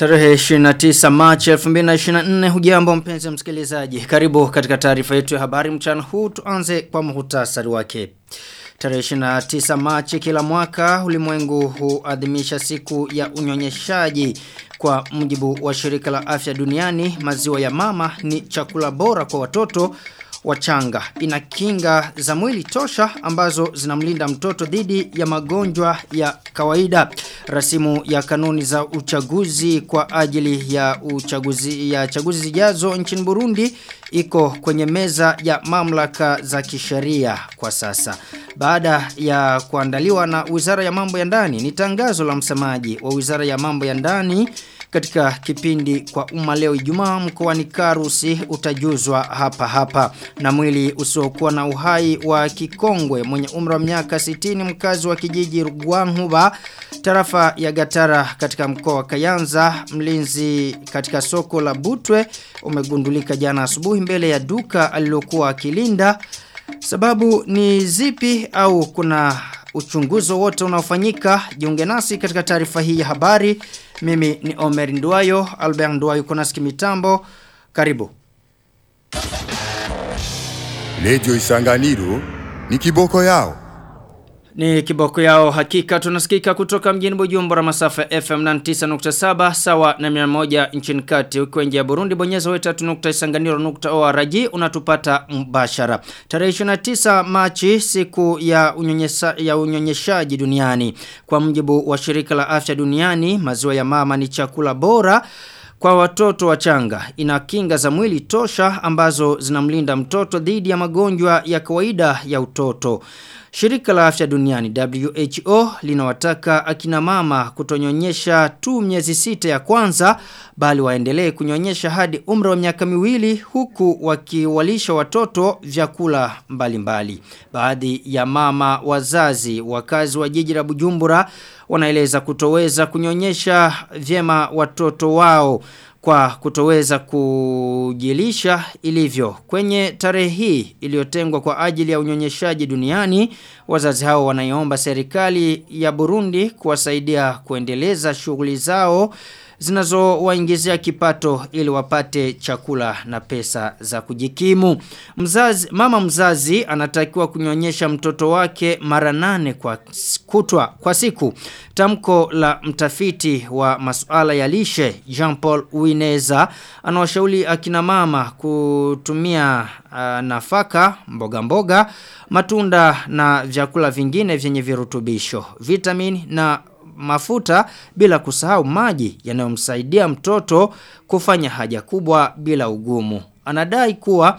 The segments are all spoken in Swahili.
Tarehe 29 Machi 2024 hujambo mpenzi msikilizaji. Karibu katika taarifa yetu ya habari mchana huu tuanze kwa muhtasari wake. Tarehe 29 Machi kila mwaka ulimwengu huadhimisha siku ya unyonyeshaji kwa mujibu wa shirika la afya duniani maziwa ya mama ni chakula bora kwa watoto wachanga. Ina kinga za mwili tosha ambazo zinamlinda mtoto dhidi ya magonjwa ya kawaida. Rasimu ya kanuni za uchaguzi kwa ajili ya uchaguzi ya chaguzi zijazo nchini Burundi iko kwenye meza ya mamlaka za kisheria kwa sasa. Baada ya kuandaliwa na Wizara ya Mambo ya Ndani ni tangazo la msemaji wa Wizara ya Mambo ya Ndani katika kipindi kwa umma leo Ijumaa mkoani Karusi utajuzwa hapa hapa na mwili usiokuwa na uhai wa kikongwe mwenye umri wa miaka 60 mkazi wa kijiji Rugwanhuba tarafa ya Gatara katika mkoa wa Kayanza mlinzi katika soko la Butwe umegundulika jana asubuhi mbele ya duka alilokuwa akilinda sababu ni zipi au kuna uchunguzo wote unaofanyika jiunge nasi katika taarifa hii ya habari mimi ni Omer Nduayo Albert Nduayo kuna mitambo karibu Lejo Isanganiro ni kiboko yao ni kiboko yao hakika tunasikika kutoka mjini Bujumbura masafa FM 99.7 sawa na 100 nchini kati ukiwa nje ya Burundi bonyeza wetu.isanganiro.org unatupata mbashara. Tarehe 29 Machi siku ya unyonyesha, ya unyonyeshaji duniani kwa mjibu wa shirika la afya duniani maziwa ya mama ni chakula bora kwa watoto wachanga ina kinga za mwili tosha ambazo zinamlinda mtoto dhidi ya magonjwa ya kawaida ya utoto. Shirika la afya duniani WHO linawataka akina mama kutonyonyesha tu miezi sita ya kwanza bali waendelee kunyonyesha hadi umri wa miaka miwili huku wakiwalisha watoto vyakula mbalimbali. Baadhi ya mama wazazi wakazi wa jiji la Bujumbura wanaeleza kutoweza kunyonyesha vyema watoto wao kwa kutoweza kujilisha ilivyo. Kwenye tarehe hii iliyotengwa kwa ajili ya unyonyeshaji duniani, wazazi hao wanaiomba serikali ya Burundi kuwasaidia kuendeleza shughuli zao zinazowaingizia kipato ili wapate chakula na pesa za kujikimu. Mzazi, mama mzazi anatakiwa kunyonyesha mtoto wake mara nane kwa kutwa kwa siku. Tamko la mtafiti wa masuala ya lishe Jean-Paul Uineza anawashauri akina mama kutumia uh, nafaka, mboga mboga, matunda na vyakula vingine vyenye virutubisho, vitamini na mafuta bila kusahau maji yanayomsaidia mtoto kufanya haja kubwa bila ugumu. Anadai kuwa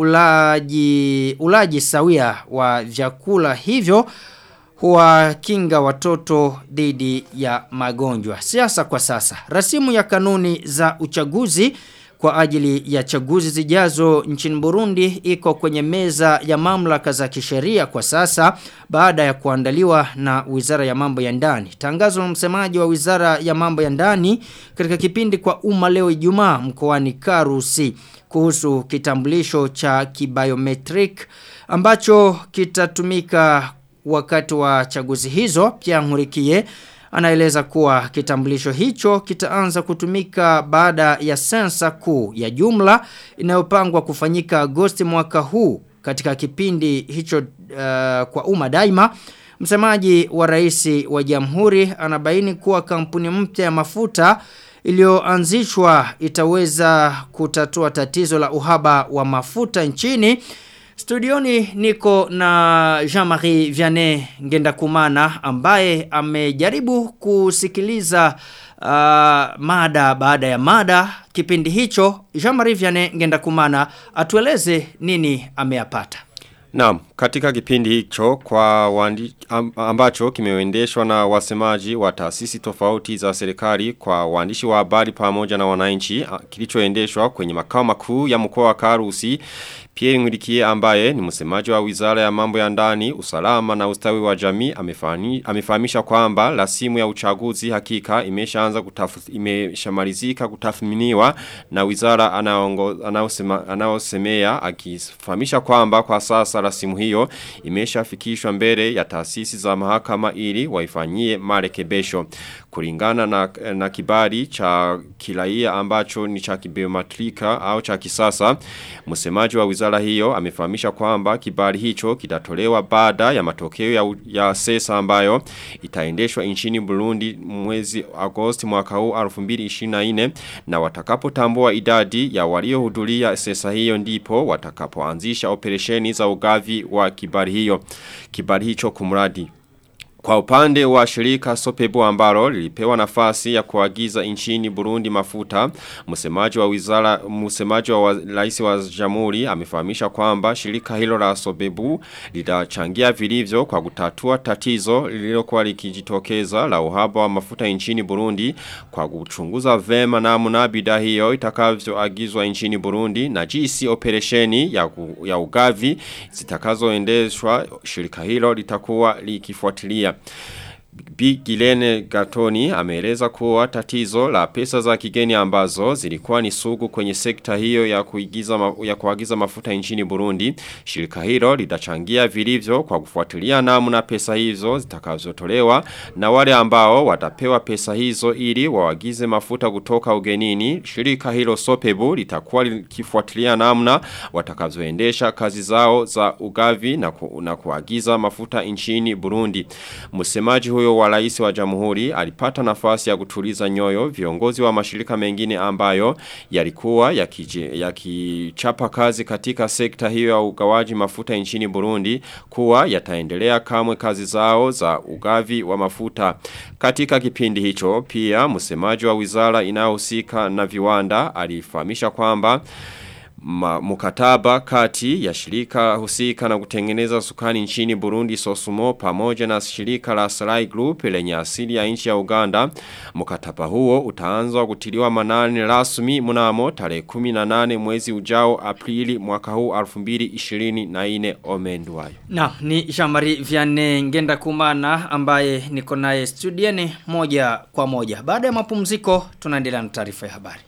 ulaji ulaji sawia wa vyakula hivyo huwakinga watoto dhidi ya magonjwa. Siasa kwa sasa. Rasimu ya kanuni za uchaguzi kwa ajili ya chaguzi zijazo nchini Burundi iko kwenye meza ya mamlaka za kisheria kwa sasa baada ya kuandaliwa na Wizara ya Mambo ya Ndani. Tangazo la msemaji wa Wizara ya Mambo ya Ndani katika kipindi kwa umma leo Ijumaa mkoani Karusi kuhusu kitambulisho cha kibiometric ambacho kitatumika wakati wa chaguzi hizo pia Nkurikiye anaeleza kuwa kitambulisho hicho kitaanza kutumika baada ya sensa kuu ya jumla inayopangwa kufanyika Agosti mwaka huu katika kipindi hicho uh, kwa umma daima msemaji wa rais wa jamhuri anabaini kuwa kampuni mpya ya mafuta iliyoanzishwa itaweza kutatua tatizo la uhaba wa mafuta nchini Studioni niko na Jean-Marie Vianney Ngendakumana ambaye amejaribu kusikiliza uh, mada baada ya mada kipindi hicho. Jean-Marie Vianney Ngendakumana atueleze nini ameyapata. Naam, katika kipindi hicho kwa wandi, ambacho kimeendeshwa na wasemaji wa taasisi tofauti za serikali kwa waandishi wa habari pamoja na wananchi kilichoendeshwa kwenye makao makuu ya mkoa wa Karusi Pierre Ngurikie ambaye ni msemaji wa Wizara ya Mambo ya Ndani, Usalama na Ustawi wa Jamii amefahamisha kwamba rasimu ya uchaguzi hakika imeshaanza imeshamalizika kutathminiwa na wizara anaosemea akifahamisha kwamba kwa sasa sasa rasimu hiyo imeshafikishwa mbele ya taasisi za mahakama ili waifanyie marekebisho. Kulingana na, na kibali cha kiraia ambacho ni cha kibiometrika au cha kisasa, msemaji wa wizara hiyo amefahamisha kwamba kibali hicho kitatolewa baada ya matokeo ya, ya sesa ambayo itaendeshwa nchini Burundi mwezi Agosti mwaka huu 2024 na watakapotambua idadi ya waliohudhuria sesa hiyo ndipo watakapoanzisha operesheni za ugavi wa kibali hiyo kibali hicho kumradi kwa upande wa shirika Sopebu ambalo lilipewa nafasi ya kuagiza nchini Burundi mafuta, msemaji wa wizara msemaji wa rais wa Jamhuri amefahamisha kwamba shirika hilo la Sopebu litachangia vilivyo kwa kutatua tatizo lililokuwa likijitokeza la uhaba wa mafuta nchini Burundi kwa kuchunguza vema namna bidhaa hiyo itakavyoagizwa nchini Burundi na jinsi operesheni ya, ya ugavi zitakazoendeshwa shirika hilo litakuwa likifuatilia Bi Gilene Gatoni ameeleza kuwa tatizo la pesa za kigeni ambazo zilikuwa ni sugu kwenye sekta hiyo ya kuigiza ma, ya kuagiza mafuta nchini Burundi. Shirika hilo litachangia vilivyo kwa kufuatilia namna pesa hizo zitakazotolewa na wale ambao watapewa pesa hizo ili waagize mafuta kutoka ugenini. Shirika hilo Sopebu litakuwa likifuatilia namna watakazoendesha kazi zao za ugavi na, ku, na kuagiza mafuta nchini Burundi. Msemaji huyo wa rais wa jamhuri alipata nafasi ya kutuliza nyoyo viongozi wa mashirika mengine ambayo yalikuwa yakichapa ya kazi katika sekta hiyo ya ugawaji mafuta nchini Burundi kuwa yataendelea kamwe kazi zao za ugavi wa mafuta. Katika kipindi hicho pia msemaji wa wizara inayohusika na viwanda alifahamisha kwamba Ma, mukataba kati ya shirika husika na kutengeneza sukani nchini Burundi Sosumo pamoja na shirika la Sarai Group lenye asili ya nchi ya Uganda. Mukataba huo utaanza kutiliwa manani rasmi mnamo tarehe 18 mwezi ujao Aprili mwaka huu 2024 omendwayo. Na ni Jamari Vianney Ngenda Kumana ambaye niko naye studieni moja kwa moja. Baada ya mapumziko tunaendelea na taarifa ya habari.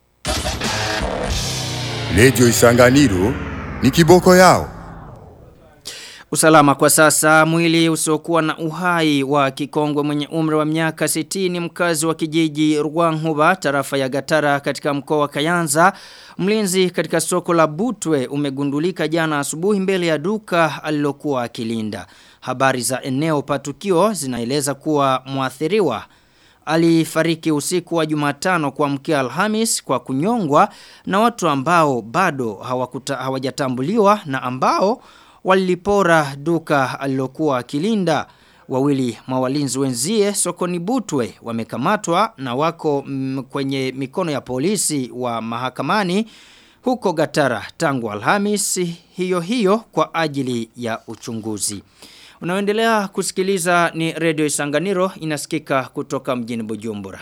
Lejo Isanganiro ni kiboko yao. Usalama kwa sasa mwili usiokuwa na uhai wa kikongwe mwenye umri wa miaka 60 mkazi wa kijiji Rwankuba tarafa ya Gatara katika mkoa wa Kayanza mlinzi katika soko la Butwe umegundulika jana asubuhi mbele ya duka alilokuwa akilinda habari za eneo patukio zinaeleza kuwa mwathiriwa alifariki usiku wa Jumatano kwa mkia Alhamis kwa kunyongwa na watu ambao bado hawakuta, hawajatambuliwa na ambao walipora duka alilokuwa akilinda wawili mawalinzi wenzie sokoni Butwe wamekamatwa na wako m, kwenye mikono ya polisi wa mahakamani huko Gatara tangu Alhamis hiyo hiyo kwa ajili ya uchunguzi. Unaoendelea kusikiliza ni Radio Isanganiro inasikika kutoka mjini Bujumbura.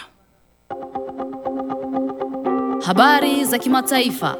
Habari za kimataifa.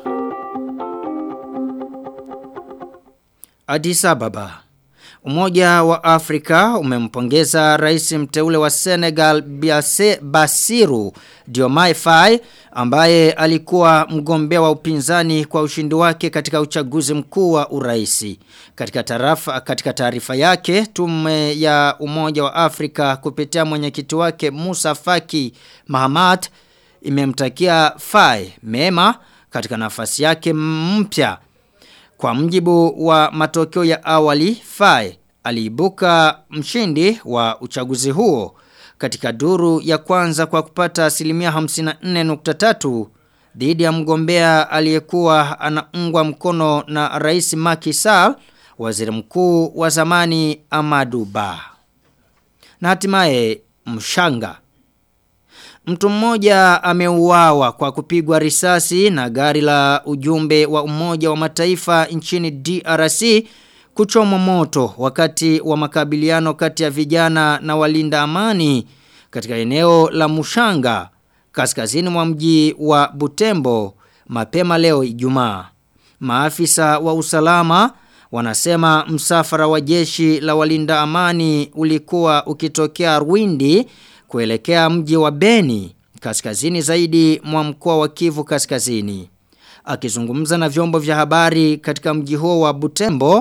Addis Ababa. Umoja wa Afrika umempongeza rais mteule wa Senegal Biase Basiru Diomaye Faye ambaye alikuwa mgombea wa upinzani kwa ushindi wake katika uchaguzi mkuu wa uraisi. Katika tarafa katika taarifa yake tume ya Umoja wa Afrika kupitia mwenyekiti wake Musa Faki Mahamat imemtakia Faye mema katika nafasi yake mpya kwa mjibu wa matokeo ya awali, Faye aliibuka mshindi wa uchaguzi huo katika duru ya kwanza kwa kupata asilimia 54.3 dhidi ya mgombea aliyekuwa anaungwa mkono na Rais Macky Sall, waziri mkuu wa zamani Amadou Ba. Na hatimaye mshanga Mtu mmoja ameuawa kwa kupigwa risasi na gari la ujumbe wa umoja wa mataifa nchini DRC kuchomwa moto wakati wa makabiliano kati ya vijana na walinda amani katika eneo la Mushanga kaskazini mwa mji wa Butembo mapema leo Ijumaa. Maafisa wa usalama wanasema msafara wa jeshi la walinda amani ulikuwa ukitokea Rwindi kuelekea mji wa Beni kaskazini zaidi mwa mkoa wa Kivu kaskazini. Akizungumza na vyombo vya habari katika mji huo wa Butembo,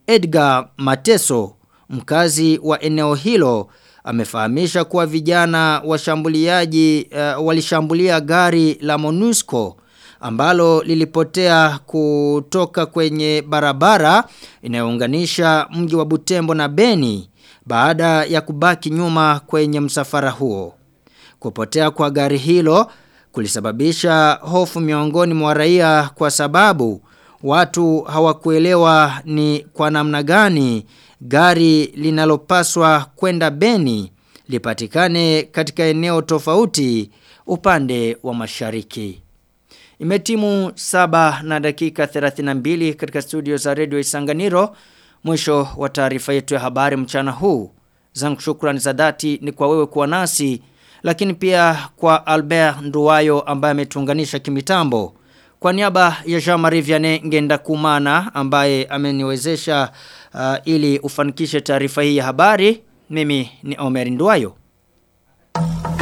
Edgar Mateso, mkazi wa eneo hilo, amefahamisha kuwa vijana washambuliaji uh, walishambulia gari la MONUSCO ambalo lilipotea kutoka kwenye barabara inayounganisha mji wa Butembo na Beni baada ya kubaki nyuma kwenye msafara huo. Kupotea kwa gari hilo kulisababisha hofu miongoni mwa raia kwa sababu watu hawakuelewa ni kwa namna gani gari linalopaswa kwenda Beni lipatikane katika eneo tofauti upande wa mashariki. Imetimu saba na dakika 32 katika studio za redio Isanganiro. Mwisho wa taarifa yetu ya habari mchana huu. Zangu shukrani za dhati ni kwa wewe kuwa nasi, lakini pia kwa Albert Nduwayo ambaye ametuunganisha kimitambo. Kwa niaba ya Jean-Marie Vianney Ngenda Kumana ambaye ameniwezesha uh, ili ufanikishe taarifa hii ya habari, mimi ni Omer Nduwayo.